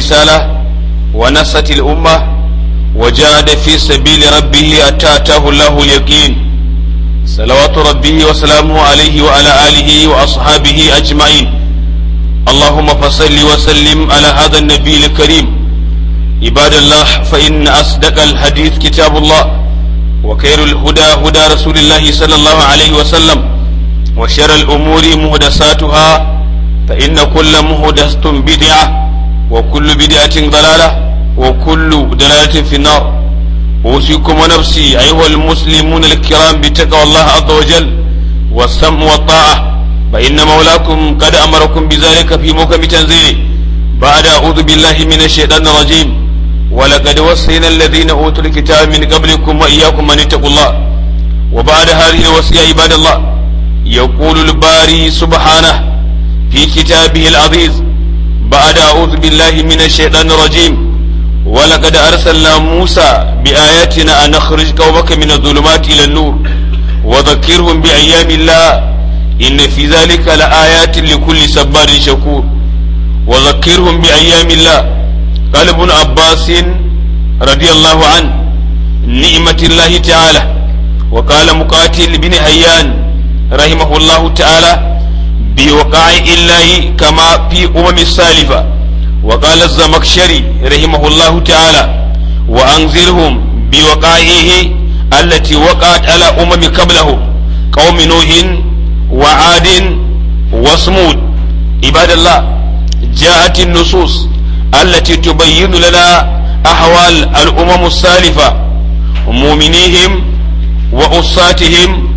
الرسالة ونصت الأمة وجاهد في سبيل ربه حتى أتاه الله اليقين صلوات ربه وسلامه عليه وعلى آله وأصحابه أجمعين اللهم فصل وسلم على هذا النبي الكريم عباد الله فإن أصدق الحديث كتاب الله وخير الهدى هدى رسول الله صلى الله عليه وسلم وشر الأمور مهدساتها فإن كل مهدسة بدعة وكل بدعة ضلالة وكل ضلالة في النار أوصيكم ونفسي أيها المسلمون الكرام بتقوى الله عز وجل والسمع والطاعة فإن مولاكم قد أمركم بذلك في موكب تنزيله بعد أعوذ بالله من الشيطان الرجيم ولقد وصينا الذين أوتوا الكتاب من قبلكم وإياكم أن اتقوا الله وبعد هذه الوصية عباد الله يقول الباري سبحانه في كتابه العزيز بعد أعوذ بالله من الشيطان الرجيم ولقد أرسلنا موسى بآياتنا أن نخرج قومك من الظلمات إلى النور وذكرهم بأيام الله إن في ذلك لآيات لكل سبار شكور وذكرهم بأيام الله قال ابن عباس رضي الله عنه نعمة الله تعالى وقال مقاتل بن هيان رحمه الله تعالى بوقائع الله كما في أمم السالفة وقال الزمخشري رحمه الله تعالى وأنذرهم بوقائعه التي وقعت على أمم قبله قوم نوح وعاد وصمود عباد الله جاءت النصوص التي تبين لنا أحوال الأمم السالفة مؤمنيهم وأصاتهم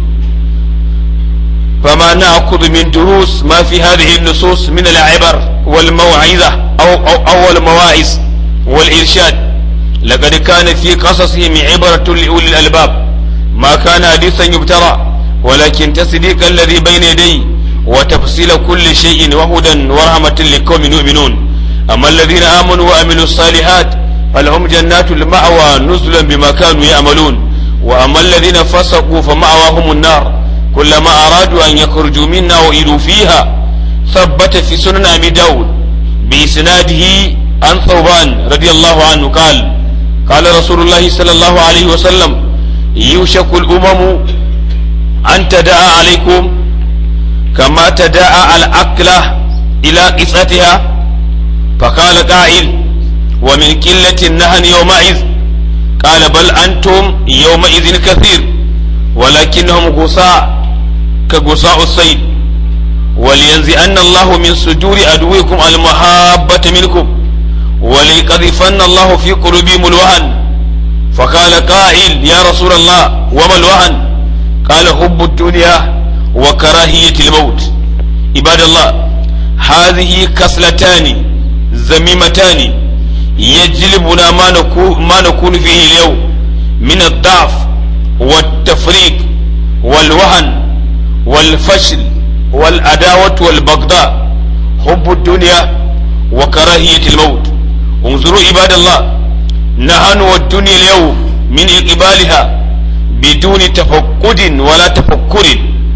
فما نأخذ من دروس ما في هذه النصوص من العبر والموعظة أو, أو, أو المواعظ والإرشاد لقد كان في قصصهم عبرة لأولي الألباب ما كان حديثا يبترى ولكن تصديق الذي بين يديه وتفصيل كل شيء وهدى ورحمة لقوم يؤمنون أما الذين آمنوا وعملوا الصالحات فلهم جنات المأوى نزلا بما كانوا يعملون وأما الذين فسقوا فمأواهم النار كلما أرادوا أن يخرجوا منا وإلوا فيها ثبت في سنن أبي داود بإسناده عن ثوبان رضي الله عنه قال قال رسول الله صلى الله عليه وسلم يوشك الأمم أن تدعى عليكم كما تدعى الأكلة إلى قصتها فقال قائل ومن قلة النهن يومئذ قال بل أنتم يومئذ كثير ولكنهم غصاء كغصاء السيل ولينزئن الله من صدور عدوكم المحابة منكم وليقذفن الله في قلوبهم الوهن فقال قائل يا رسول الله وما الوهن قال حب الدنيا وكراهية الموت عباد الله هذه كسلتان ذميمتان يجلبنا ما نكون, ما نكون فيه اليوم من الضعف والتفريق والوهن والفشل والعداوة والبغضاء حب الدنيا وكراهية الموت انظروا عباد الله نحن والدنيا اليوم من إقبالها بدون تفقد ولا تفكر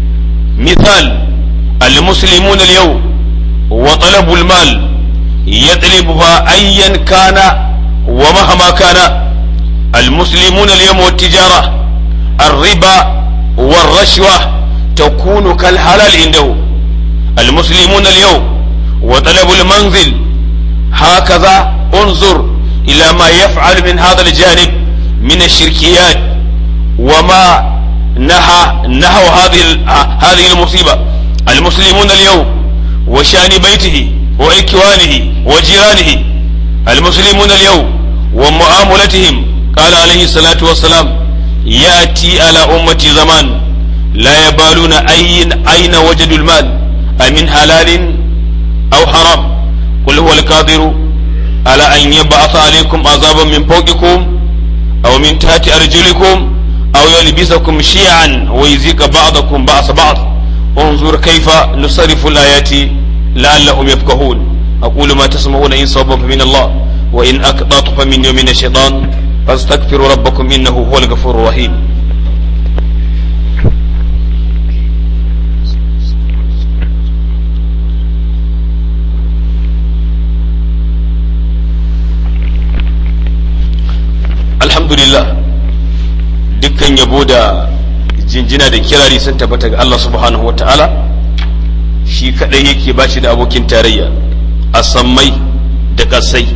مثال المسلمون اليوم وطلب المال يطلبها أيا كان ومهما كان المسلمون اليوم والتجارة الربا والرشوة تكون كالحلال عنده المسلمون اليوم وطلب المنزل هكذا انظر إلى ما يفعل من هذا الجانب من الشركيات وما نهى نهوا هذه هذه المصيبة المسلمون اليوم وشان بيته وإكوانه وجيرانه المسلمون اليوم ومعاملتهم قال عليه الصلاة والسلام يأتي على أمتي زمان لا يبالون أين أين وجدوا المال أمن حلال أو حرام قل هو القادر على أن يبعث عليكم عذابا من فوقكم أو من تحت أرجلكم أو يلبسكم شيعا ويزيق بعضكم بعض بعض انظر كيف نصرف الآيات لعلهم يفقهون أقول ما تسمعون إن صوبا فمن الله وإن أقطعت فمن من الشيطان فاستغفروا ربكم إنه هو الغفور الرحيم dukkan yabo da jinjina da kirari sun tabbata ga Allah subhanahu ta'ala shi kadai yake ba shi da abokin tarayya a sammai da kasai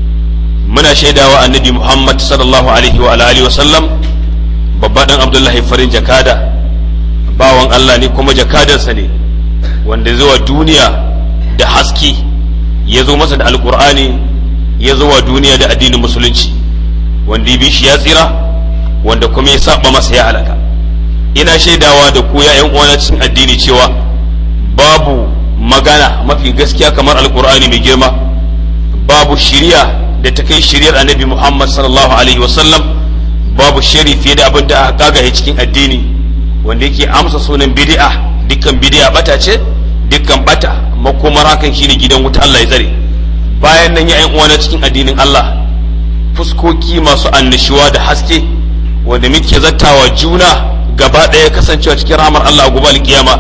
muna shaidawa annabi Muhammad sallallahu alaihi wa alihi wa sallam babba dan Abdullahi farin jakada bawan Allah ne kuma jakadarsa ne wanda zuwa duniya da haske ya zo masa da alkur'ani ya zo wa duniya da addinin musulunci wanda ya bi shi ya tsira wanda kuma ya saba masa ya halaka ina shaidawa da ku ya yan uwana cikin addini cewa babu magana mafi gaskiya kamar alkur'ani mai girma babu shiriya da ta kai shiriyar annabi muhammad sallallahu alaihi wasallam babu shiri fiye da abin da aka kagaye cikin addini wanda yake amsa sunan bid'a dukkan bid'a bata ce dukkan bata makomar hakan shine gidan wuta Allah ya tsare bayan nan ya yan uwana cikin addinin Allah fuskoki masu annashuwa da haske wanda muke zattawa juna gaba ɗaya kasancewa cikin ramar Allah a gobe kiyama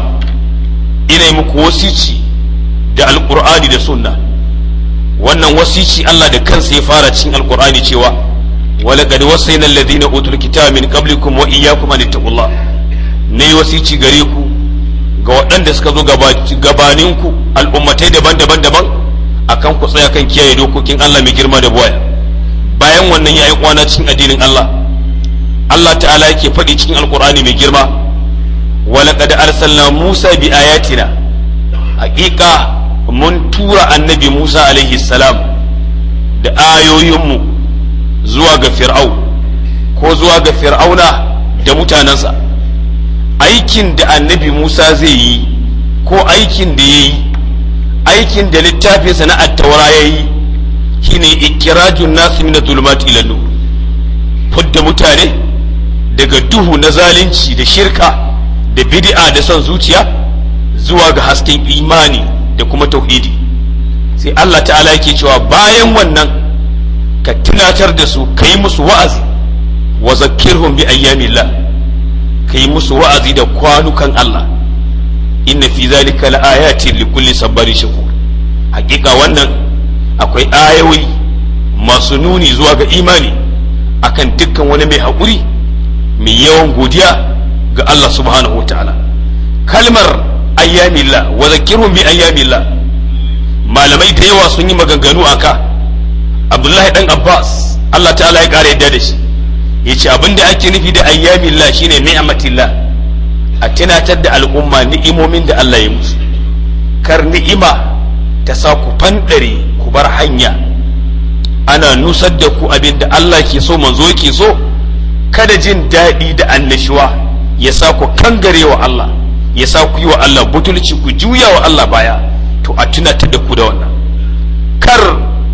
ina yi muku wasici da alkur'ani da sunna wannan wasici Allah da kansa ya fara cikin alkur'ani cewa walaqad wasayna alladhina utul kitaba min qablikum wa iyyakum an taqullah ne wasici gare ku ga waɗanda suka zo gabaninku al'ummatai daban-daban daban akan ku tsaya kan kiyaye dokokin Allah mai girma da buwaya bayan wannan ya kwana cikin addinin Allah Allah ta'ala yake faɗi cikin alkur'ani mai girma walaqad arsalna Musa bi ayatina haƙiƙa mun tura annabi Musa alaihi salam da ayoyinmu zuwa ga fir'au ko zuwa ga fir'auna da mutanensa aikin da annabi Musa zai yi ko aikin da ya yi aikin da littafinsa na attaura ya yi shine ikirajun nasu min zulumati ila nur fudda mutane daga duhu na zalunci da shirka da bid'a da son zuciya zuwa ga hasken imani da kuma tauhidi sai Allah ta'ala yake cewa bayan wannan ka tunatar da su kai musu wa'azi wa zakkirhum bi ayyamillah kai musu wa'azi da kwanukan Allah inna fi zalika laayatin likulli sabarin shakur hakika wannan akwai ayoyi masu nuni zuwa ga imani akan dukkan wani mai haƙuri mai yawan godiya ga Allah subhanahu wa ta'ala kalmar ayyamillah wa zakirhum bi ayyamillah malamai da yawa sun yi maganganu aka Abdullahi dan Abbas Allah ta'ala ya ƙara yadda da shi yace abinda ake nufi da ayyamillah shine ni'matillah a tunatar da al'umma ni'imomin da Allah ya musu kar ni'ima ta sa ku fanɗare ku bar hanya ana nusar da ku abin da Allah ke so manzo ke so kada jin daɗi da annashuwa ya sa ku kangare wa Allah ya sa ku yi wa Allah butulci ku juya wa Allah baya to a tunatar da ku da wannan kar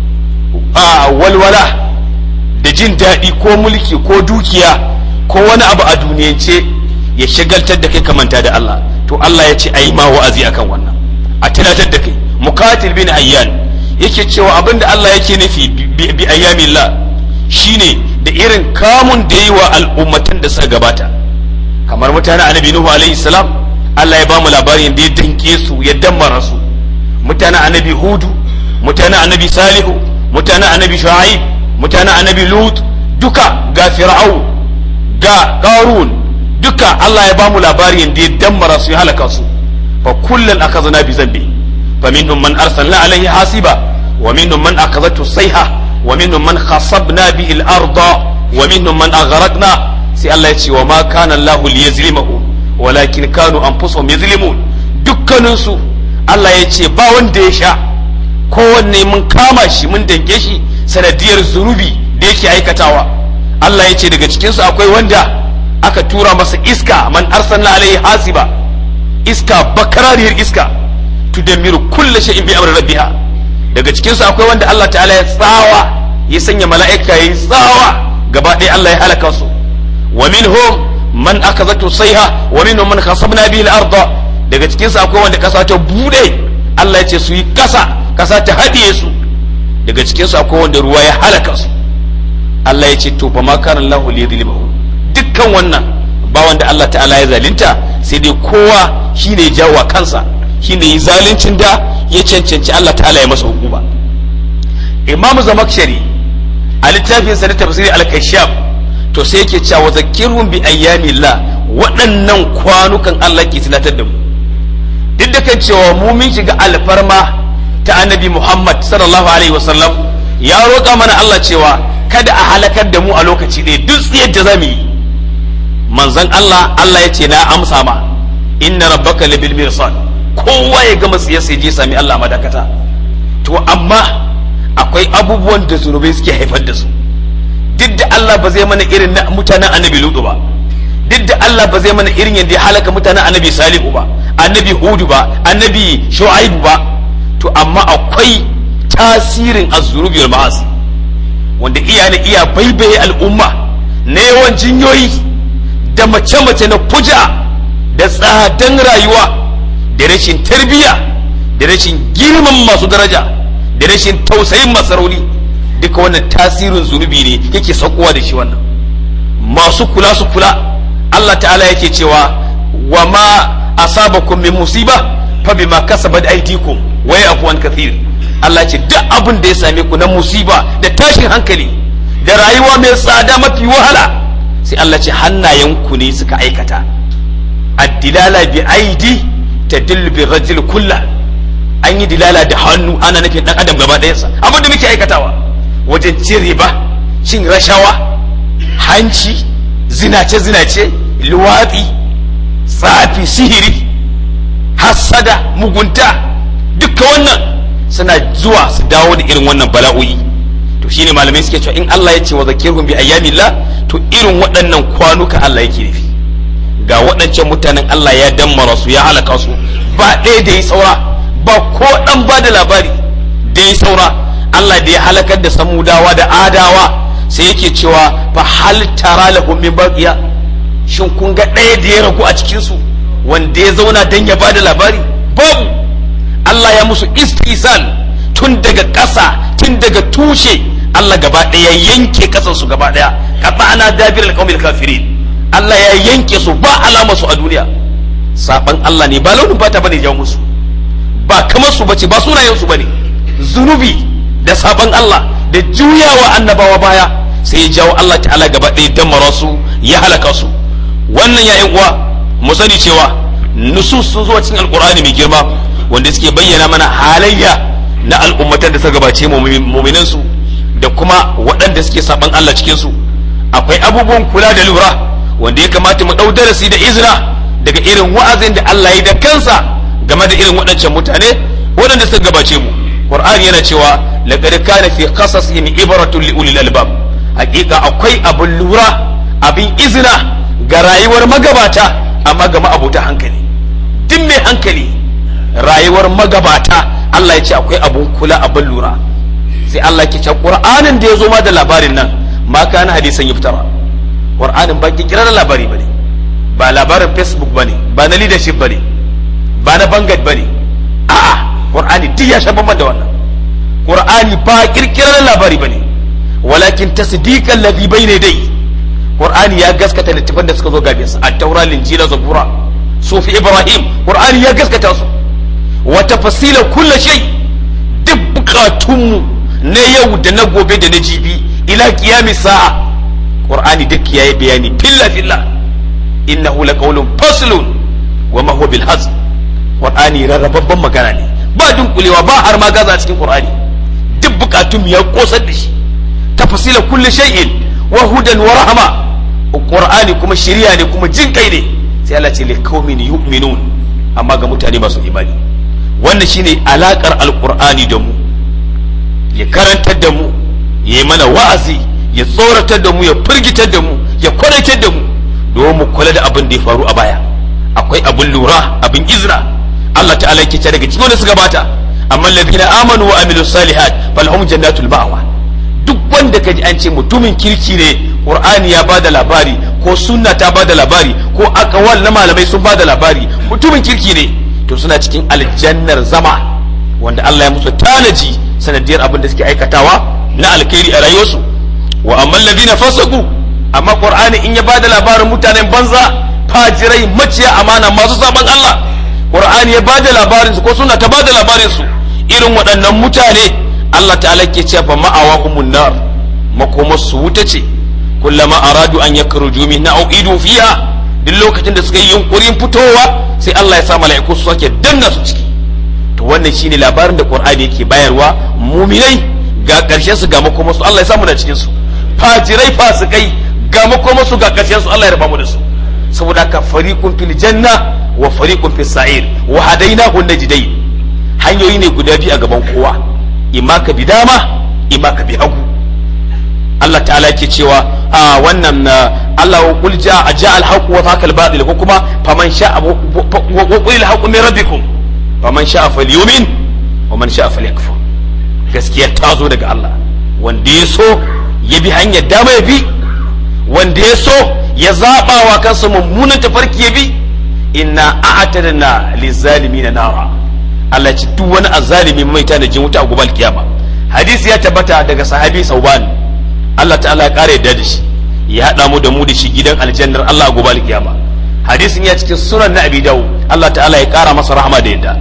a walwala da jin daɗi ko mulki ko dukiya ko wani abu a duniyance ya shagaltar da kai ka manta da Allah to Allah ya ce ayi ma wa'azi akan wannan a tunatar da kai mukatil bin ayyan yake cewa abinda Allah yake nufi bi ayyamillah shine da irin kamun da yi wa al'ummatan da suka gabata kamar mutanen annabi nuhu alaihi salam Allah ya ba mu labarin da ya danke su ya dammara su mutanen annabi hudu mutanen annabi salihu mutanen annabi shu'aib mutanen annabi lut duka ga fir'au ga qarun duka Allah ya bamu labarin da ya dammara su ya halaka su fa kullun akhadna bi zambi fa minhum man arsalna alayhi hasiba wa minhum man akhadhatu sayha wa minhum man khasabna bihi al-arda wa minhum man aghraqna sai Allah ya ce wa ma kana Allah liyazlimahu walakin kanu anfusuhum yazlimun dukkanin su Allah ya ce ba wanda ya sha kowanne mun kama shi mun danke shi sanadiyar zunubi da yake aikatawa Allah ya ce daga cikinsu akwai wanda aka tura masa iska man arsalna alaihi hasiba iska bakarariyar iska tudammiru kullu shay'in bi amri rabbiha daga cikin su akwai wanda Allah ta'ala ya tsawa ya sanya mala'ika yayi tsawa gaba ɗaya Allah ya halaka su wa minhum man akazatu sayha wa minhum man khasabna bihi al-ardh daga cikin su akwai wanda kasa ta bude Allah ya ce su yi kasa kasa ta hadiye su daga cikin su akwai wanda ruwa ya halaka su Allah ya ce to fa ma kana Allahu liyadhlimahu dukkan wannan ba wanda Allah ta'ala ya zalunta sai dai kowa shine ya jawo kansa shine yi zaluncin da ya cancanci Allah ta'ala ya masa hukuma Imam Zamakshari a littafin sa na tafsiri al-Kashaf to sai yake cewa zakirhum bi ayyamillah waɗannan kwanukan Allah ke tunatar da mu duk da kan cewa mu mun shiga alfarma ta annabi Muhammad sallallahu alaihi wasallam ya roƙa mana Allah cewa kada a halakar da mu a lokaci ɗaya duk tsiyar da zamu yi manzon Allah Allah ya ce na amsa ma inna rabbaka labil mirsad kowa ya gama tsiyar sai je sami Allah madakata to amma akwai abubuwan da zunubai suke haifar da su duk da Allah ba zai mana irin na mutanen annabi Lutu ba duk da Allah ba zai mana irin yadda ya halaka mutanen annabi Salihu ba annabi Hudu ba annabi Shu'aibu ba to amma akwai tasirin az-zunubi wal ma'asi wanda iya na iya baibaye al'umma na yawan jinyoyi da mace-mace na fuja da tsadan rayuwa da rashin tarbiyya da rashin girman masu daraja da rashin tausayin masarauni duka wannan tasirin zunubi ne yake saukowa da shi wannan masu kula su kula Allah ta'ala yake cewa wa ma asabakum min musiba fa bima kasabat aydikum wa yafu an kathir Allah ce duk abin da ya same ku na musiba da tashin hankali da rayuwa mai tsada mafi wahala sai Allah ce hannayenku ne suka aikata addilala bi aidi tadillu bi rajul kullah an yi dilala da hannu ana nufin dan adam gaba ɗayansa abin da muke aikatawa wajen cin riba cin rashawa hanci zinace zinace luwatsi tsafi sihiri hassada mugunta duka wannan suna zuwa su dawo da irin wannan bala'o'i to shine malamai suke cewa in Allah ya ce wa zakirhum bi ayyamillah to irin waɗannan kwanuka Allah yake nufi ga waɗancan mutanen Allah ya dammara su ya halaka su ba ɗaya da yi saura ba ko ɗan ba da labari da yi saura Allah da ya halakar da samudawa da adawa sai yake cewa fa hal tara lahum min baqiya shin kun ga ɗaya da ya ragu a cikin su wanda ya zauna dan ya ba da labari babu Allah ya musu istisal tun daga ƙasa tun daga tushe Allah gaba ɗaya yanke ƙasar su gaba ɗaya kafa ana dabir alqawmil kafirin Allah ya yanke su ba alama su a duniya saban Allah ne ba launin fata bane jawo musu ba kamar su bace ba sunayen su bane zunubi da saban Allah da juyawa annabawa baya sai ya jawo Allah ta'ala gaba ɗaya damara su ya halaka su wannan ya uwa mu sani cewa nusus sun zuwa cikin alqur'ani mai girma wanda suke bayyana mana halayya na al'ummatan da suka gabace muminan su da kuma waɗanda suke saban Allah cikin su akwai abubuwan kula da lura wanda ya kamata mu ɗau darasi da izina daga irin wa'azin da Allah ya da kansa game da irin waɗancan mutane waɗanda suka gabace mu Qur'ani yana cewa laqad kana fi qasasihim ibratun li ulil albab hakika akwai abin lura abin izina ga rayuwar magabata amma ga ma'abuta hankali duk mai hankali rayuwar magabata Allah ya ce akwai abun kula abin lura sai Allah ke ce Qur'anin da ya zo ma da labarin nan ma kana hadisan yuftara Qur'anin ba kikirar labari bane ba labarin Facebook bane ba na leadership bane ba na bangat bane a'a Qur'ani duk ya shafa da wannan Qur'ani ba kirkirar labari bane walakin tasdiqan ladhi bayna dai Qur'ani ya gaskata littafan da suka zo gabe sa at-taura linjila zabura sufi ibrahim Qur'ani ya gaskata su wa tafsila kulli shay duk bukatunmu na yau da na gobe da na jibi ila qiyami sa'a qur'ani duk yayi bayani filla filla innahu laqawlun faslun wa ma huwa bil hazl qur'ani rarrababban magana ne ba dunkulewa ba har ma gaza cikin qur'ani duk bukatun ya kosar da shi tafsila kulli shay'in wa hudan wa rahma qur'ani kuma shiriya ne kuma jin kai ne sai Allah ce liqaumin yu'minun amma ga mutane masu imani wannan shine alakar alqur'ani da mu ya karantar da mu ya mana wa'azi ya tsoratar da mu ya firgitar da mu ya kwadatar da mu domin mu kula da abin da ya faru a baya akwai abin lura abin izra Allah ta'ala yake ce daga cikin wanda suka bata amma alladhina amanu wa amilu salihat falahum jannatul ma'wa duk wanda kaji an ce mutumin kirki ne qur'ani ya bada labari ko sunna ta bada labari ko akawal na malamai sun bada labari mutumin kirki ne to suna cikin aljannar zama wanda Allah ya musu tanaji sanadiyar abin da suke aikatawa na alkhairi a rayuwarsu wa amma alladhina fasaku amma qur'ani in ya bada labarin mutanen banza fajirai maciya amana masu saban Allah qur'ani ya bada labarin su ko suna ta bada labarin su irin waɗannan mutane Allah ta'ala ke cewa fa ma'awahumun nar makomar su wuta ce kullama aradu an yakhruju minha aw idu fiha duk lokacin da suka yi yunkurin fitowa sai Allah ya sa mala'iku su sake danna su ciki to wannan shine labarin da Qur'ani yake bayarwa muminai ga karshen su ga makoma su Allah ya samu da cikin su fajirai fasikai ga makoma su ga karshen su Allah ya raba mu da su saboda haka fariqun fil janna wa fariqun fis sa'ir wa hadainahu najdain hanyoyi ne guda biyu a gaban kowa imma ka bi dama imma ka bi hagu Allah ta'ala ke cewa a wannan Allah wa qul ja'a ja'a al-haqq wa zaqa al-batil ko kuma faman sha'a wa qul al-haqq min rabbikum faman sha'a falyumin wa man sha'a falyakfur gaskiya ta zo daga Allah wanda ya so ya bi hanyar dama ya bi wanda ya so ya zaba wa kansa mummunan tafarki ya bi inna a'tadna lizalimin nara Allah ci duk wani azzalimi mai ta da jin wuta a gobe kiyama hadisi ya tabbata daga sahabi sauban Allah ta'ala ya kare yadda da shi ya hada mu da mu da shi gidan aljannar Allah a gobe kiyama hadisin ya cikin sunan na abi dawud Allah ta'ala ya kara masa rahama da yadda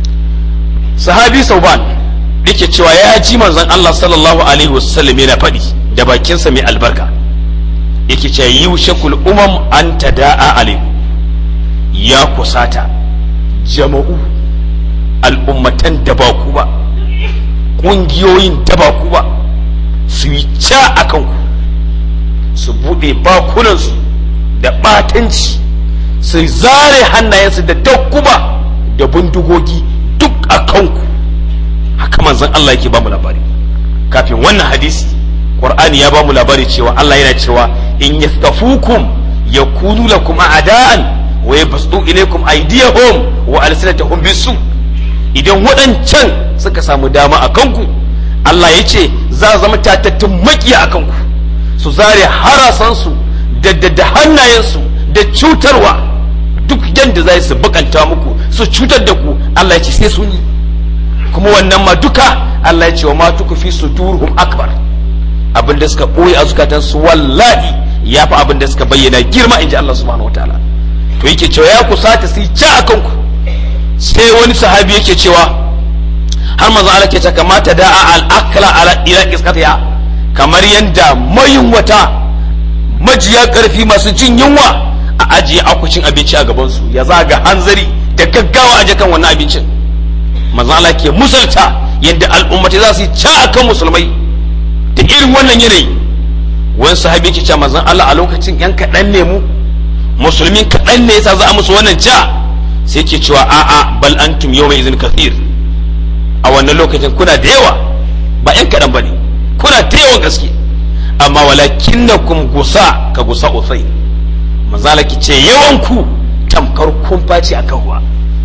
sahabi sauban yake cewa ya ji manzon Allah sallallahu alaihi wasallam yana faɗi da bakinsa mai albarka yake cewa yushakul umam an tada'a alaihi ya kusata jama'u al'ummatan da ba ku ba ƙungiyoyin da ba ku ba su yi ca a kanku su buɗe bakunansu da ɓatanci su zare hannayensu da takkuba da bindigogi duk a kanku haka manzon Allah yake ba mu labari kafin wannan hadisi Qur'ani ya ba mu labari cewa Allah yana cewa in yastafukum yakunu lakum a'da'an wa yabsutu ilaykum aydiyahum wa alsinatahum bisu idan waɗancan suka samu dama a kanku Allah ya ce za zama tatattun makiya a kanku su zare harasansu da da hannayensu da cutarwa duk yadda za su bakanta muku su cutar da ku Allah ya ce sai sun yi kuma wannan ma duka Allah ya ce wa ma tuku fi sudurhum akbar abin da suka ɓoye a zukatansu wallahi ya fi abin da suka bayyana girma in ji Allah subhanahu wa ta'ala to yake cewa ya kusata su yi ca a kanku sai wani sahabi yake cewa har manzo Allah ke ce kamata da al-akla ala ila isqatiha kamar yanda mayunwata majiya karfi masu jin yunwa a ajiye akwacin abinci a gaban su ya zaga hanzari da gaggawa aje kan wannan abincin manzo Allah ke musalta yanda al'ummati za su yi ca akan musulmai da irin wannan yanayi wani sahabi yake cewa manzo Allah a lokacin yan kaɗan ne mu musulmin kaɗan ne yasa za a musu wannan ca sai ke cewa a'a bal antum yawma izin kathir a wannan lokacin kuna da yawa ba yan kaɗan ba ne kuna da yawan gaske amma walakin na kum gusa ka gusa usai manzala ki ce yawan ku tamkar kumfa ce a kan ruwa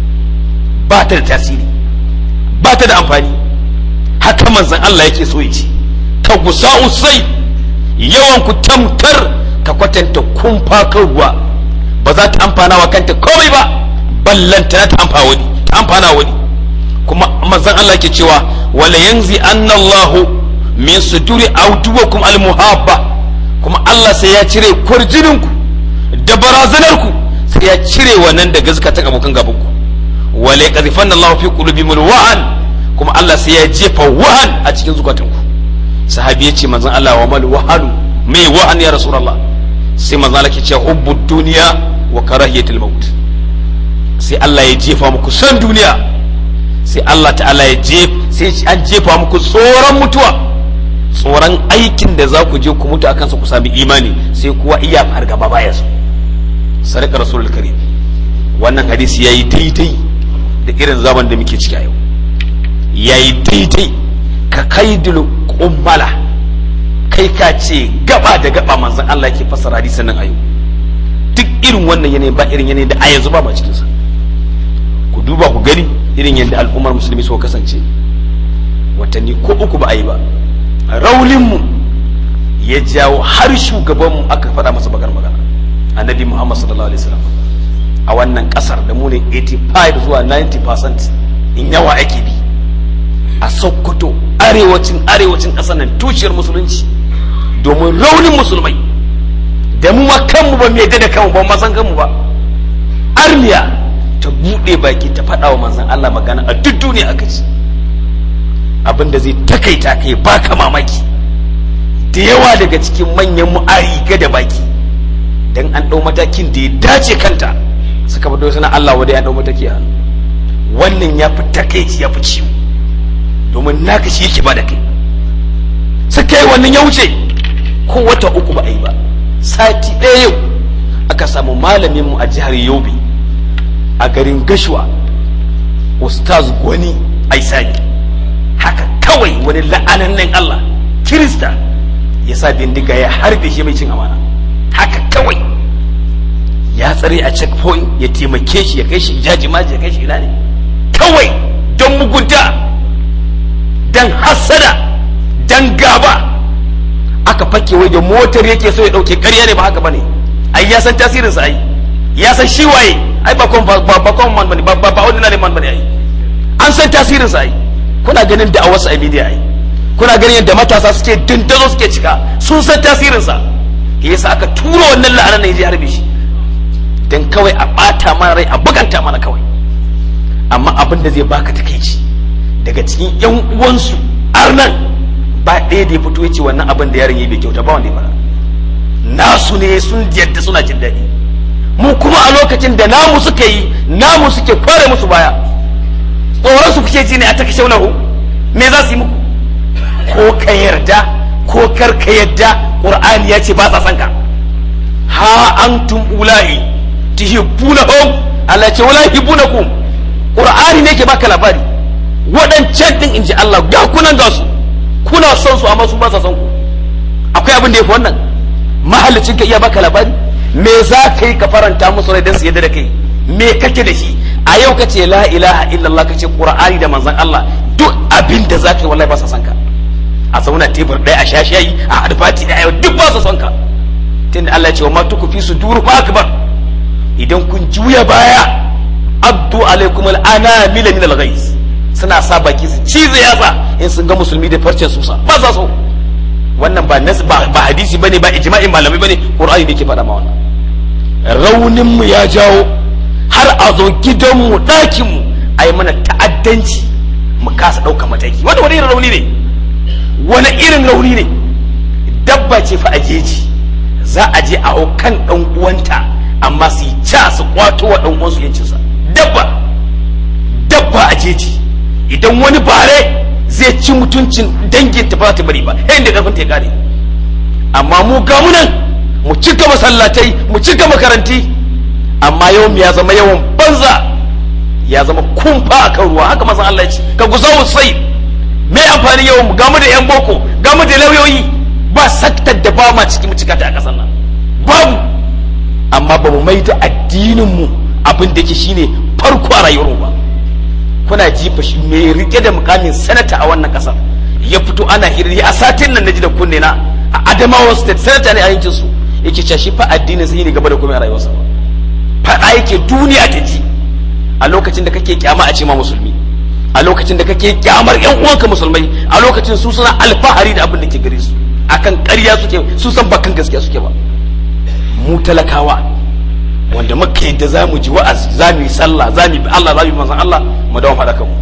ba ta da tasiri ba ta da amfani haka manzan Allah yake so ya ce ka gusa usai yawan ku tamkar ka kwatanta kumfa kan ruwa ba za ta amfana wa kanta komai ba ballanta ta amfana wani ta amfana wani kuma manzon Allah ke cewa wala yanzi anna Allah min suduri awduwakum almuhabba kuma Allah sai ya cire kurjinin ku da barazanar ku sai ya cire wannan da gaskata abokan gaban ku wala yaqdhifan Allah fi qulubihim wahan kuma Allah sai ya jefa wahan a cikin zukatan ku sahabi ya ce manzon Allah wa mal wahanu mai wahan ya rasulullah sai manzon Allah ke cewa hubbud duniya wa karahiyatul maut sai Allah ya jefa muku san duniya sai Allah ta'ala ya jef sai an jefa muku tsoron mutuwa tsoron aikin da za ku je ku mutu akan sa ku sami imani sai kuwa iya fargaba baya su sadaka rasulul karim wannan hadisi yayi daidai da irin zaman da muke ciki a yau yayi daidai ka kaidul kummala kai ka ce gaba da gaba manzon Allah yake fassara hadisin nan a yau duk irin wannan yanayi ba irin yanayi da a yanzu ba ma cikin sa ku duba ku gani irin yadda al'ummar musulmi suka kasance watanni ko uku ba a yi ba raulinmu ya jawo har shugabanmu aka faɗa masa bakar magana annabi muhammad sallallahu alaihi wasallam a wannan ƙasar da mu ne 85 zuwa 90% in yawa ake bi a sokoto arewacin arewacin ƙasar nan tushiyar musulunci domin raunin musulmai da mu ma kanmu ba mai da kanmu ba ma san kanmu ba armiya ta buɗe baki ta faɗa wa manzan Allah magana a duk duniya aka ci abinda zai takaita kai baka mamaki da yawa daga cikin manyan mu'ari ga da baki dan an ɗau matakin da ya dace kanta suka fito suna Allah wadai an ɗau mataki a wannan ya fi takaici ya fi ciwo domin naka shi yake ba da kai suka yi wannan ya wuce ko wata uku ba a yi ba sati ɗaya yau aka samu malamin mu a jihar yobe a garin gashuwa ustaz gwani aisani haka kawai wani la'anannen allah kirista ya sa bindiga ya harbe shi mai cin amana haka kawai ya tsare a checkpoint ya taimake shi ya kai shi jaji maji ya kai shi ina ne kawai don mugunta don hassada don gaba aka fake wai da motar yake so ya dauke ƙarya ne ba haka bane ai ya san tasirin sa ai ya san shi waye ai ba kon ba ba kon man bane ba ba ordinary man bane ai an san tasirin sa ai kuna ganin da a wasu a media ai kuna ganin yadda matasa suke dindazo suke cika sun san tasirin sa yasa aka turo wannan la'anar ne ya harbe shi dan kawai a bata mana rai a buganta mana kawai amma abin da zai baka takeici daga cikin yan uwansu arnan ba ɗaya da ya fito ya ce wannan abin da yaron yi bai kyauta ba wanda ya fara nasu ne sun yadda suna jin daɗi mu kuma a lokacin da namu suka yi namu suke kware musu baya tsoron su kuke ji ne a taka shaunahu me za su yi muku ko ka yarda ko kar ka yarda qur'ani ya ce ba sa san ka ha antum ulahi tuhibbunahum Allah ce wala yuhibbunakum qur'ani ne ke baka labari waɗancan din inji Allah ga kunan ga su kuna son su amma su ba sa son ku akwai abin da ya fi wannan mahallicin ka iya baka labari me za ka yi ka faranta musu rai don su yadda da kai me kake da shi a yau ka ce la ilaha illallah ka ce qur'ani da manzon Allah duk abin da za ka yi wallahi ba sa son ka a zauna tebur ɗaya a sha shayi a adfati da yau duk ba sa son ka tunda Allah ya ce wa ma tuku fi sudur ma akbar idan kun juya baya addu alaikum al-anamila min al-ghais suna sa baki su cize yatsa in sun ga musulmi da farcen susa ba sa so wannan ba nas ba, ba hadisi bane ba ijma'in malamai bane qur'ani ne ke faɗa ma wannan raunin mu ya jawo har a zo gidan mu ɗakin mu ai mana ta'addanci mu kasa ɗauka mataki wanda wani irin rauni ne wani irin rauni ne dabba ce fa a jeji za a je a kan ɗan uwanta amma su yi ca su kwato wa ɗan uwansu yancinsa dabba dabba a jeji idan wani bare zai ci mutuncin dangin ta ba ta bari ba yayin da karfin ta kare amma mu ga mu nan mu cika masallatai mu cika makaranti amma yau ya zama yawan banza ya zama kumfa a kan ruwa haka masan Allah ya ce ka guza mu sai me amfani yau mu ga mu da yan boko ga mu da lauyoyi ba saktar da ba ma ciki mu cika ta a kasar nan babu amma ba mu mai da addinin mu abin da yake shine farko a rayuwar mu ba kuna jifa shi mai rike da mukamin sanata a wannan kasar ya fito ana hirri a satin nan naji da kunne na a Adamawa state sanata ne a yankin su yake cewa shi fa addinin sai ne gaba da komai a rayuwarsa ba faɗa yake duniya ta ji a lokacin da kake kyama a ce ma musulmi a lokacin da kake kyamar yan uwanka musulmai a lokacin su suna alfahari da abin da ke gare su akan ƙarya suke su san bakan gaskiya suke ba mu talakawa wanda muka yadda za mu ji wa'azi za mu yi sallah za mu yi Allah za mu yi manzon Allah mu dawo faɗa kanmu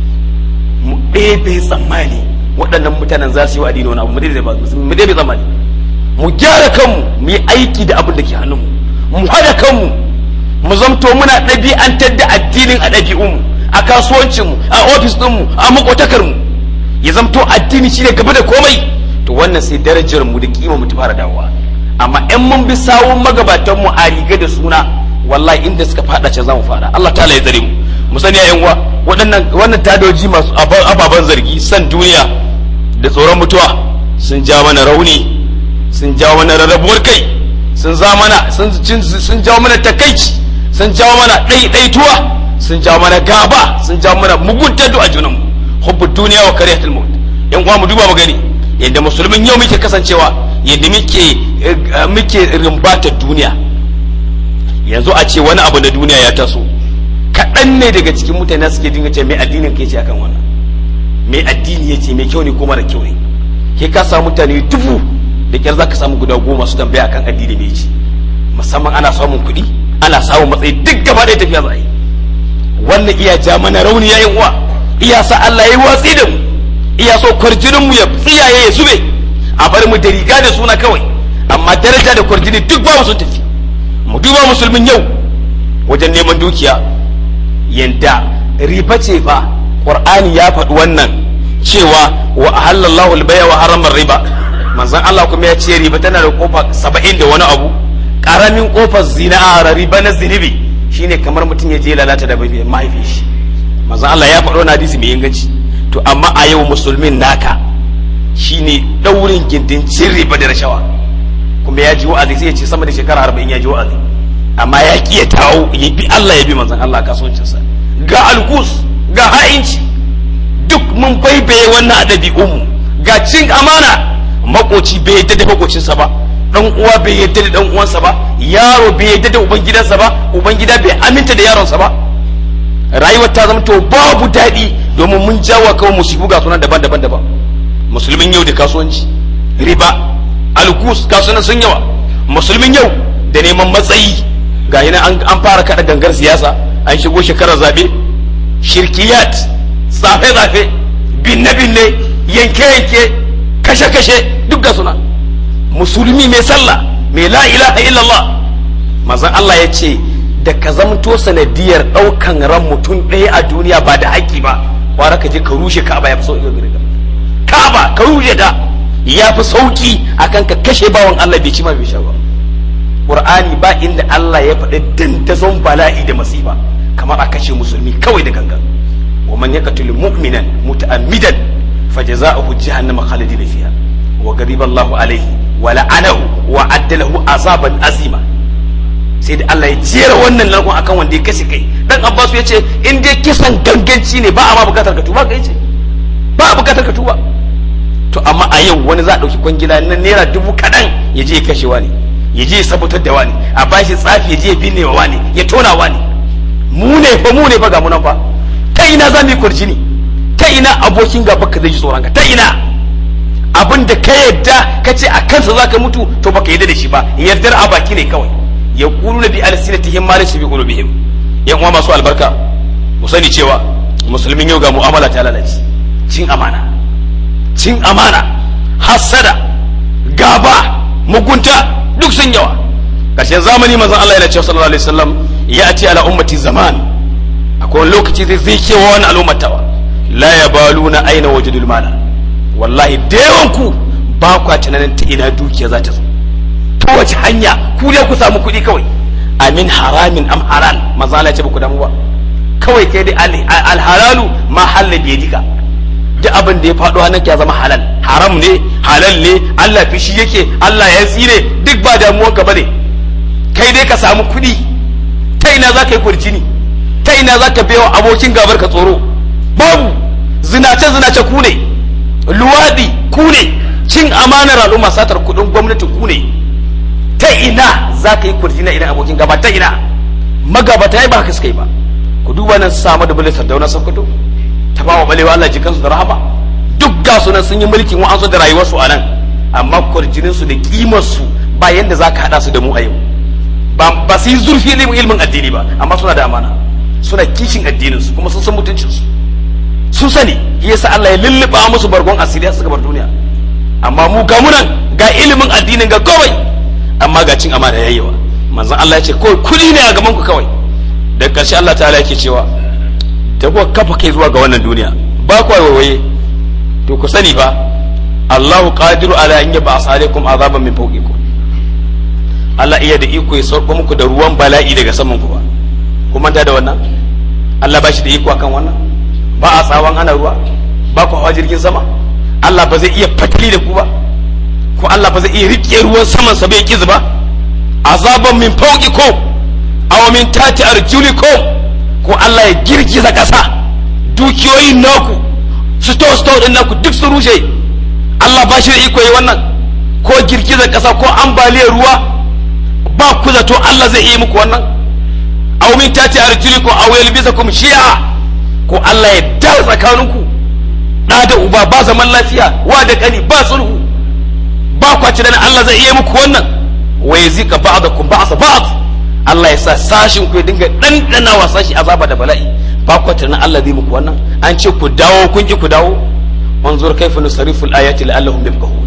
mu ɗebe tsammani waɗannan mutanen za su yi wa addini wani abu mu ɗebe tsammani mu gyara kanmu mu yi aiki da abin da ke hannunmu mu haɗa kanmu mu zamto muna ɗabi'antar da addinin a ɗabi'unmu a kasuwancinmu a ofis ɗinmu a makotakarmu ya zamto addini shine gaba da komai to wannan sai darajar mu da kima mu ta fara dawowa amma in mun bi sawun magabatan mu a riga da suna wallahi inda suka fada can zamu fada Allah ta'ala ya tsare mu mu sani ya uwa waɗannan wannan tadoji masu ababan zargi san duniya da tsoron mutuwa sun ja mana rauni sun jawo mana rarrabuwar kai sun za mana sun jawo mana takaici sun jawo mana ɗaiɗaituwa sun jawo mana gaba sun jawo mana mugunta a junanmu hubbu duniya wa kariyatul maut yan uwa mu duba mu gani yadda musulmin yau muke kasancewa yadda muke muke rimbata duniya yanzu a ce wani abu na duniya ya taso kaɗan ne daga cikin mutane suke dinga ce mai addinin kai ce akan wannan mai addini ya ce mai kyau ne ko mara kyau ne ke ka samu mutane dubu da kyar za ka samu guda goma su tambaya akan addini mai ce musamman ana samun kuɗi ana samun matsayi duk gaba ɗaya tafiya za a yi wannan iya ja mana rauni ya uwa iya sa Allah ya yi watsi da mu iya so kwarjinin mu ya tsiyaye ya zube a bar mu da riga da suna kawai amma daraja da kwarjini duk ba sun tafi mu duba musulmin yau wajen neman dukiya yanda riba ce fa qur'ani ya faɗi wannan cewa wa halallahu albaya wa haramar riba manzon Allah kuma ya ce riba tana da kofa saba'in da wani abu karamin kofar zina a riba na zinibi shine kamar mutum ya je lalata da mahaifin shi manzon Allah ya faɗo na hadisi mai inganci to amma a yau musulmin naka shine daurin gindin cin riba da rashawa kuma ya ji wa'azi sai ya ce sama da shekara arba'in ya ji wa'azi amma ya ki ya tawo ya bi Allah ya bi manzon Allah kasuwancinsa ga alkus ga ha'inci duk mun baibaye wannan a ɗabi'unmu ga cin amana makoci bai yadda da makocinsa ba dan uwa bai yadda da dan uwansa ba yaro bai yadda da ubangidansa ba ubangida bai aminta da yaronsa ba rayuwar ta zama to babu daɗi domin mun jawo kawai musibu ga sunan daban-daban daban musulmin yau da kasuwanci riba alkus kasuwanan sun yawa musulmin yau da neman matsayi ga yana an fara kada gangar siyasa an shigo shekarar zabe shirkiyat tsafe-tsafe binne-binne yanke-yanke kashe-kashe duk ga suna musulmi mai sallah mai la ilaha illallah mazan Allah ya ce da ka zamto sanadiyar ɗaukan ran mutum ɗaya a duniya ba da haƙƙi ba kwara ka je ka rushe ka'aba ya fi sauƙi gare ka ka'aba ka rushe ta ya fi sauƙi akan ka kashe bawan Allah bai ci ma bai sha ba Qur'ani ba inda Allah ya faɗi dandazon bala'i da masifa kamar a kashe musulmi kawai da gangan wa man yaqtul mu'minan muta'ammidan fajaza'uhu jahannama khalidina fiha wa ghadiba Allahu alayhi wa la'anahu wa adda lahu azaban azima sai da Allah ya jera wannan larkon akan wanda ya kashe kai dan Abbas ya ce in dai kisan ganganci ne ba a ma bukatar ka tuba kai ce ba a bukatar ka tuba to amma a yau wani za a dauki kwangila na naira dubu kaɗan ya je ya kashe wani ya je ya sabutar da wani a bashi tsafi ya je ya binne wa wani ya tona wani mu ne fa mu ne fa ga mu nan fa ta ina za mu yi kurjini ta ina abokin gaba ka zai ji tsoron ka ta ina abin da ka yadda ka ce a kansa za ka mutu to baka yadda da shi ba yardar a baki ne kawai ya kulu na bi alsinatihim ma laysa bi qulubihim yan uwa masu albarka mu sani cewa musulmin yau ga mu'amala ta lalace cin amana cin amana hasada gaba mugunta duk sun yawa ƙarshen zamani manzon Allah yana cewa sallallahu alaihi wasallam ya ce ala ummati zaman akwai lokaci zai zai kewa wani al'ummatawa la yabaluna aina wajidul mala wallahi da yawan ku ba kwa tunanin ta ina dukiya za ta zo ta wace hanya ku dai ku samu kuɗi kawai amin haramin am halal manzon Allah ya ce ba ku damu ba kawai kai dai alhalalu ma halal bi yadika duk abin da ya faɗo hannun ya zama halal haram ne halal ne Allah fishi yake Allah ya tsire duk ba damuwar ka bane kai dai ka samu kuɗi ta ina za ka yi kurcini ta ina za ka baiwa abokin gabar ka tsoro babu zinace zinace ku ne luwadi ku ne cin amanar al'umma satar kuɗin gwamnati ku ne ta ina za ka yi kurcini idan abokin gaba ta ina magabata ya ba haka suka yi ba ku duba nan samu da bulisar dauna sokoto ta ba wa balewa Allah jikansu da rahama duk ga sunan sun yi mulkin wa'ansu da rayuwarsu a nan amma kwarjinin su da kimar su ba yanda zaka hada su da mu a yau ba ba su yi zurfi ilimin ilmin addini ba amma suna da amana suna kishin addinin su kuma sun san mutuncin su sun sani yasa Allah ya lulluba musu bargon asiri suka bar duniya amma mu ga munan ga ilimin addinin ga kawai amma ga cin amana yayyawa manzon Allah ya ce kawai kudi ne a gaban ku kawai da ƙarshe Allah ta'ala yake cewa ta kuwa kafa kai zuwa ga wannan duniya ba ku waiwaye to ku sani fa Allahu qadiru ala an yaba asalikum azaban min fawqikum Allah iya da iko ya sauko muku da ruwan bala'i daga saman ku ba ku manta da wannan Allah ba shi da iko akan wannan ba a tsawon ana ruwa ba ku hawa jirgin sama Allah ba zai iya fatali da ku ba ko Allah ba zai iya rike ruwan saman sa bai kizu ba azaban min fawqikum aw min tati arjulikum ko Allah ya girgiza ƙasa dukiyoyin naku su to su din naku duk su rushe Allah ba shi da iko yi wannan ko girgiza ƙasa ko ambaliyar ruwa ba ku zato Allah zai yi muku wannan aw min tati arjulikum aw yalbisakum shi'a ko Allah ya da tsakaninku da da uba ba zaman lafiya wa da kani ba sulhu ba kwaci dan Allah zai iya muku wannan wa yazika ba'dakum ba'sa ba'd Allah ya sa sashin ku ya dinga ɗanɗana wa sashi azaba da bala'i ba ku tunan Allah zai muku wannan an ce ku dawo kun ki ku dawo wanzur kaifa nusarrifu al-ayati la'allahum yafqahun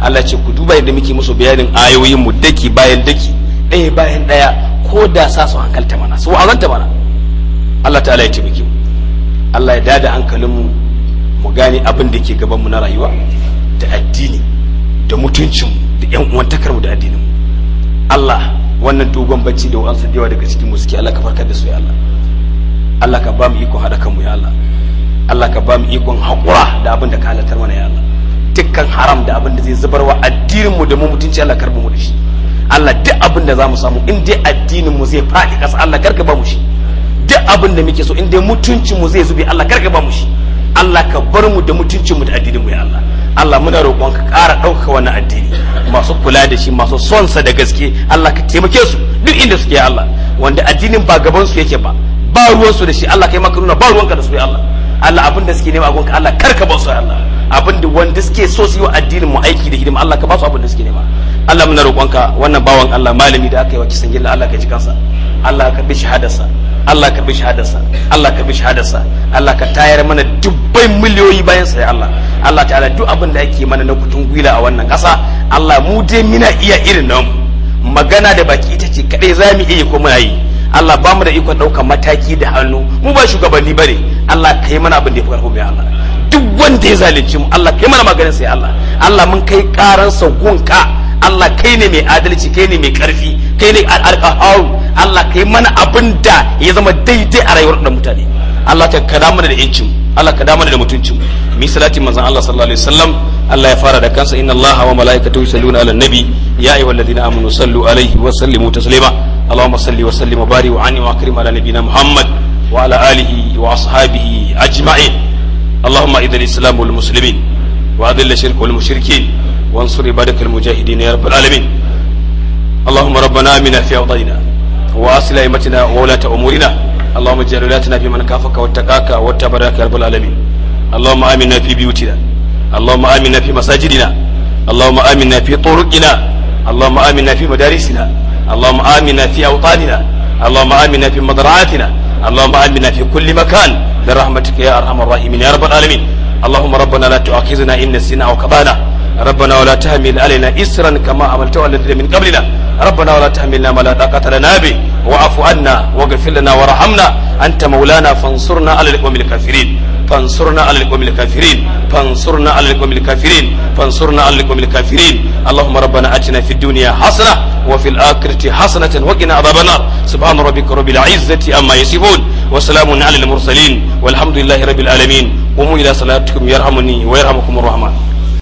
Allah ce ku duba yadda muke musu bayanin ayoyin mu daki bayan daki ɗaya bayan ɗaya ko da sa su hankalta mana su wa'azanta mana Allah ta'ala ya taimake mu Allah ya dada hankalin mu mu gane abin da ke gaban mu na rayuwa da addini da mutuncin mu da yan uwantakar mu da addinin mu Allah wannan dogon bacci da wa'ansu da yawa daga cikin mu suke Allah ka farkar da su ya Allah Allah ka ba mu ikon haɗa kanmu ya Allah Allah ka ba mu ikon haƙura da abin da ka halatar mana ya Allah dukkan haram da abin da zai zubar wa addinin mu da mu mutunci Allah karba mu da shi Allah duk abin da za mu samu in dai addinin mu zai faɗi ƙasa Allah karka ba mu shi duk abin da muke so in dai mutuncin mu zai zube Allah karka ba mu shi Allah ka bar mu da mutuncin mu da addinin mu ya Allah Allah muna roƙon ka ƙara ɗaukaka wannan addini masu kula da shi masu son sa da gaske Allah ka taimake su duk inda suke ya Allah wanda addinin ba gaban su yake ba ba ruwansu da shi Allah kai maka nuna ba ruwanka da su ya Allah Allah abin da suke nema a gonka Allah karka ba su ya Allah abin da wanda suke so su yi wa addinin mu aiki da hidima Allah ka ba su abin da suke nema Allah muna roƙonka wannan bawan Allah malami da aka yi wa kisan gilla Allah ka ji kansa Allah ka bi shahadarsa Allah ka bi shahadarsa Allah ka bi shahadarsa Allah ka tayar mana dubbai miliyoyi bayan sa ya Allah Allah ta'ala duk abin da ake mana na kutun gwila a wannan ƙasa Allah mu dai muna iya irin nan magana da baki ita ce kadai za mu iya ko muna yi Allah ba mu da ikon ɗaukar mataki da hannu mu ba shugabanni ba ne Allah ka yi mana abin da ya fi ƙarfi mai Allah duk wanda ya zalunci mu Allah ka yi mana maganin sai Allah Allah mun kai ƙaran gunka Allah kai ne mai adalci kai ne mai ƙarfi kai ne alƙaharu Allah ka yi mana abin da ya zama daidai a rayuwar da mutane Allah ka kada mana da yancin Allah ka da mana da mutuncin mi salati manzon Allah sallallahu alaihi wasallam Allah ya fara da kansa inna Allah wa malaikatahu yusalluna ala nabi ya ayyuhalladhina amanu sallu alaihi wa sallimu taslima اللهم صل وسلم وبارك وعنه واكرم على نبينا محمد وعلى اله واصحابه اجمعين اللهم اذل الاسلام والمسلمين واذل الشرك والمشركين وانصر عبادك المجاهدين يا رب العالمين اللهم ربنا امنا في اوطاننا واصل ائمتنا وولاة امورنا اللهم اجعل ولاتنا في من كافك واتقاك واتبعك يا رب العالمين اللهم امنا في بيوتنا اللهم امنا في مساجدنا اللهم امنا في طرقنا اللهم امنا في مدارسنا اللهم آمنا في أوطاننا اللهم آمنا في مضرعاتنا اللهم آمنا في كل مكان برحمتك يا أرحم الراحمين يا رب العالمين اللهم ربنا لا تؤاخذنا إن نسينا أو كبانا ربنا ولا تحمل علينا إسرا كما عملت على الذين من قبلنا ربنا ولا تحملنا ما لا طاقة لنا به واعف عنا واغفر لنا وارحمنا أنت مولانا فانصرنا على القوم الكافرين فانصرنا على القوم الكافرين فانصرنا على القوم الكافرين فانصرنا على القوم الكافرين اللهم ربنا آتنا في الدنيا حسنة وفي الآخرة حسنة وقنا عذاب النار سبحان ربك رب العزة أما يصفون وسلام على المرسلين والحمد لله رب العالمين قوموا إلى صلاتكم يرحمني ويرحمكم الرحمن